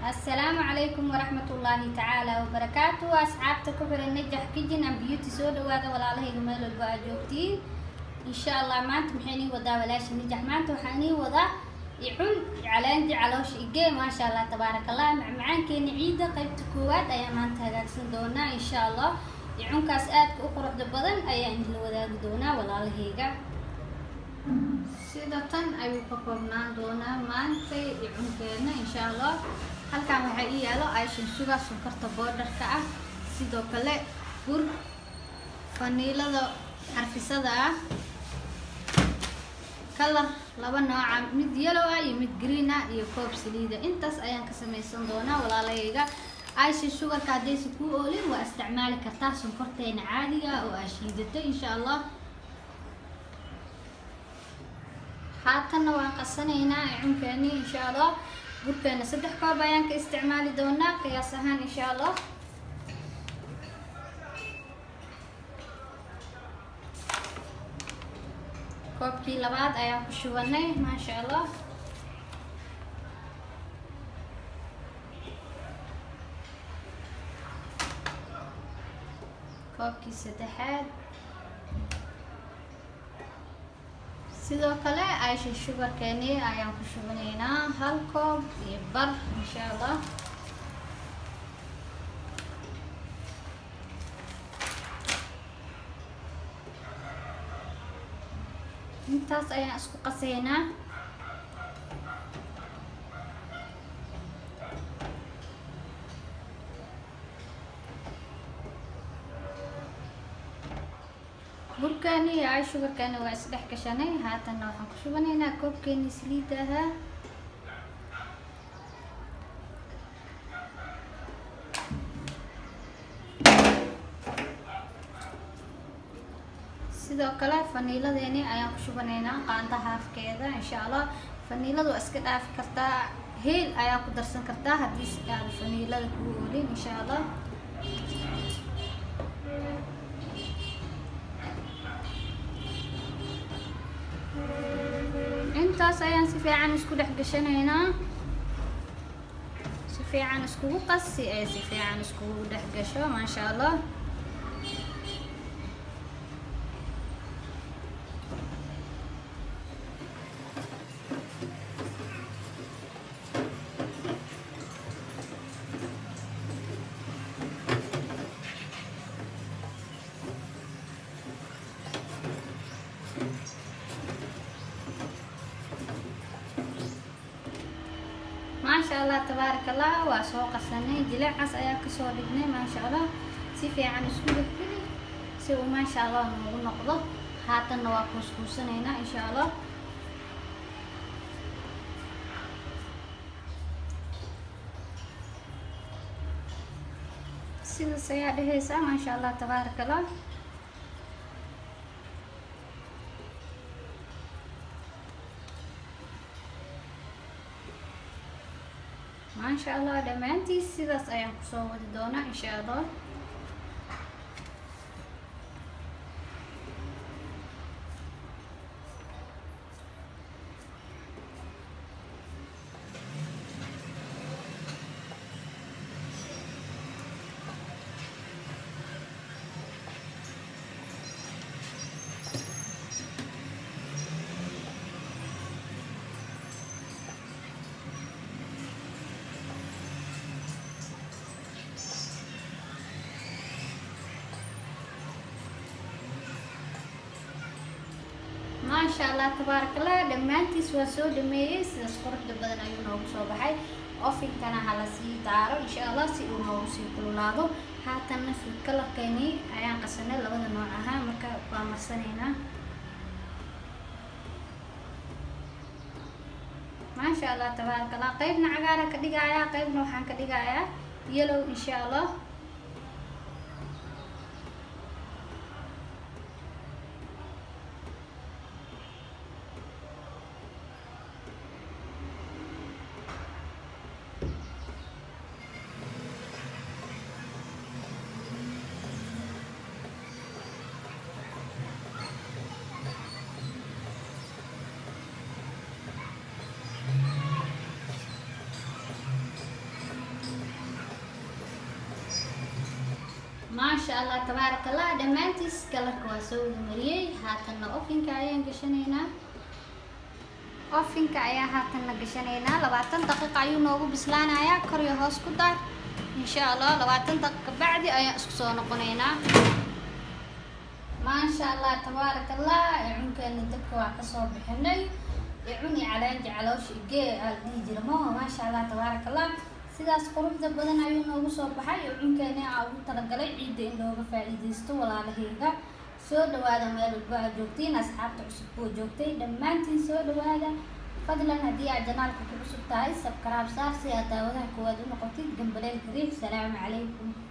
asalaamu calaykum waraxmat ullaahi tacaala wabarakaatu asxaabta ku xiran najax kijin and beauty soo dhawaada walaalahayga meel walba aa joogtiin insha allah maanta maxay nii wadaa walaasha najax maanta waxaa nii wadaa icun calaanji caloosha igee maasha allah tabaaraka allah macmacaankeena ciidda qaybta koowaad ayaa maanta hagaagsan doonaa insha allah icunkaas aadka u quruxda badan ayaa idinla wadaagi doonaa walaalahayga sida tan ayuu ka koobnaan doonaa maanta icunkeena insha allah halkan waxaa ii yaalo aishan sugar sonkorta boodharka ah sidoo kale bur faniilada xarfisada ah kalar laba nooca mid yellow ah iyo mid green ah iyo koob saliida intaas ayaan ka samaysan doonaa walaalahayga aisha sugarka haddaysa kuu oolin waa isticmaali kartaa sonkorteena caadiga oo aa shiidatay insha allah haatanna waan qasanaynaa icunkeeni insha allah burkeena saddex koob ayaan ka isticmaali doonaa qiyaas ahaan insha allah koobkii labaad ayaan ku shubanay maasha allah koobkii saddexaad sidoo kale aisha shugarkeeni ayaan ku shubanaynaa hal koob iyo bar insha allah intaas ayaan isku qasaynaa burkaani iyo ay shugarkaani waa isdhex gashanay haatanna waxaan ku shubanaynaa koobkeeni saliida ahaa sidoo kale faniiladeeni ayaan ku shubanaynaa qaanta haafkeeda insha allah faniilada waa iska dhaafi kartaa heel ayaa ku darsan kartaa haddii si aada faniilada kugu oolin insha allah intaas ayaan si fiican isku dhex gashanaynaa si fiican iskugu qas si ay si fiican iskugu dhex gasho maasha allah maasha allah tabaaraka allah waa soo qasanay jileecas ayaa kasoo dhignay maasha allah si fiican isku dhexgeli si uu maasha allah noogu noqdo haatanna waa kuuskuusanaynaa insha allah sidaas ayaa dhehaysaa maasha allah tabaaraka allah maasha allah dhammaantiis sidaas ayaan kusoo wadi doonaa insha allah maasha allah tabaarakallah dhammaantiis waa soo dhameeyey sidaas quruxda badan ayuu noogu soo baxay ofinkana hala sii daaro insha allah si uu noogu sii kululaado haatanna food kalarkeeni ayaan qasanay labada nooc ahaa marka waa marsanaynaa maasha allah tabaarakallah qeybna cagaara ka dhigayaa qeybna waxaan ka dhigayaa yellow insha allah maasha allah tabaaraka allah dhammaantiis kalarka waa soo wada mariyey haatanna ofinka ayaan gashanaynaa ofinka ayaa haatanna gashanaynaa labaatan daqiiqa ayuu noogu bislaanayaa kor iyo hoos ku daar insha allah labaatan daqiiqa bacdi ayaan isku soo noqonaynaa maasha allah tabaaraka allah cunkeena dabka waa kasoo bixinay cuni calaanji caloosha igee aa la dhihi jira maho maasha allah tabaaraka allah sidaas quruxda badan ayuu noogu soo baxay oo cunkeena aa ugu talagalay ciidda in looga faa-iideysto walaalahayga soo dhawaada meel walba aad joogtiin asxaabta cusub kuwa joogtay dhammaantiin soo dhawaada fadlan haddii aad janaalka ku cusub tahay sabkaraab saar si aad daawadaha koowaad u noqotid gambaleelka riix salaamu calaykum